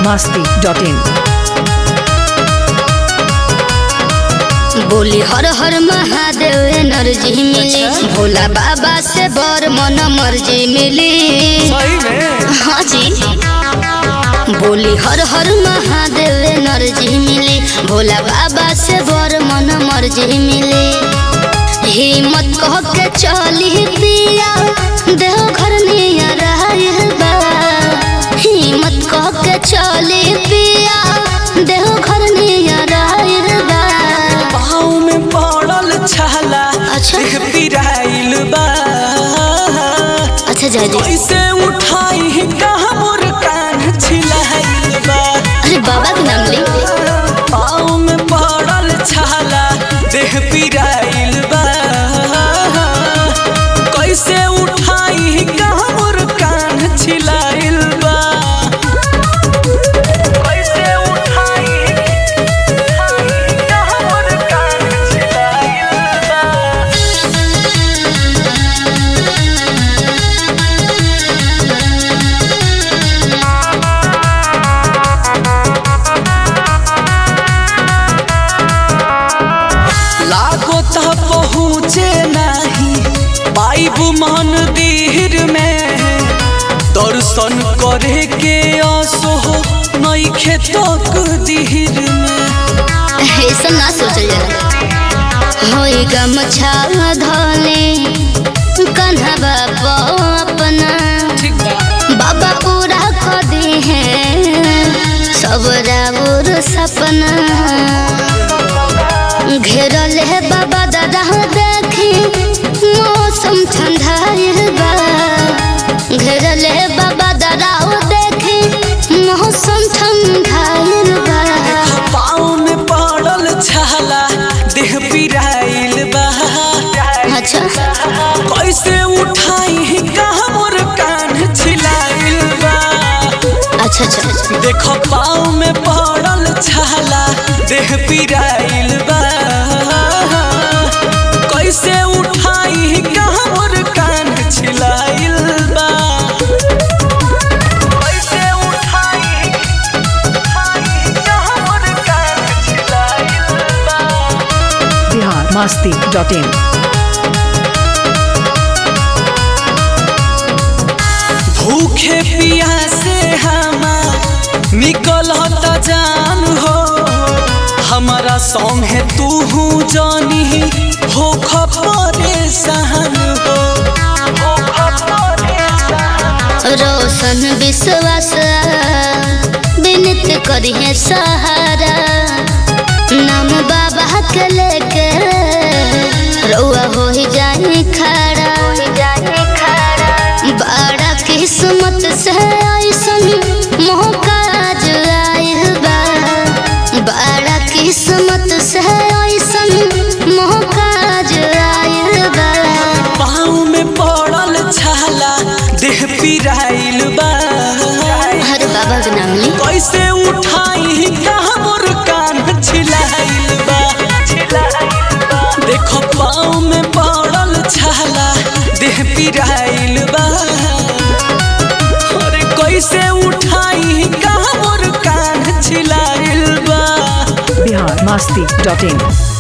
masti.in बोली हर हर Mahadev energy मिली भोला बाबा से बर मन मर्जी मिली सही में हाँ जी बोली हर हर महादेव एनर्जी मिली भोला बाबा से बर मन मर्जी मिली हिम्मत कह के चली पिया देव घर निया रहल बा हिम्मत कह के चली पिया देव घर निया रहल बा पाँव में पड़ल छाला अच्छा। देह पिराइल बा अच्छा जाजी कैसे उठाई कहाँ मोर कान छिलाइल बा अरे बाबा के नाम ले पाँव में पड़ल छाला देह पिराइल बा कैसे उठाई कहाँ मोर कान छिलाइल बा कैसे उठाई कहाँ मोर कान छिलाइल बा लागो त पहुँचे नाही पाइब मंदिर में दर्शन करे के आसो नइखे तक दिहिर में ऐसा ना सोचल जाला होई गमछा धोले कन्हा बाबा अपना ठीक बा बाबा पूरा कर दी है सब राउर सपना घेरल है बाबा दादा देखी मौसम ठंडा बा घेरल है बाबा दादा देखी मौसम ठंडा बा पाँव में पड़ल छाला देह पिराइल बा अच्छा कैसे उठाई कहाँ मोर कान छिलाइल बा अच्छा अच्छा देखो पाँव में पड़ल छाला देह पिराइल बा कैसे उठाई कहाँ मोर कान छिलाइल बा कैसे उठाई कहाँ मोर कान छिलाइल बा Bihar masti.in भूखे प्यासे हमा निकल जान हो हमारा सॉन्ग है तू हूँ जानी हो परेशान हो रोशन विश्वास विनती करी है सहारा नाम बाबा के लेके रउआ हो ही जाए खड़ा बड़ा किस्मत से ऐसन मौका जो आइल बा बड़ा किस्मत से ऐसन मौका जो आइल बा पाँव में पड़ल छाला देह पिराइल बा हर बाबा के नाम ली कैसे उठाई कहाँ मोर कान छिलाइल बा देखो पाँव में पड़ल छाला देह पिराइल बा अरे कैसे उठाई कहाँ मोर कान छिलाइल बा Bihar masti.in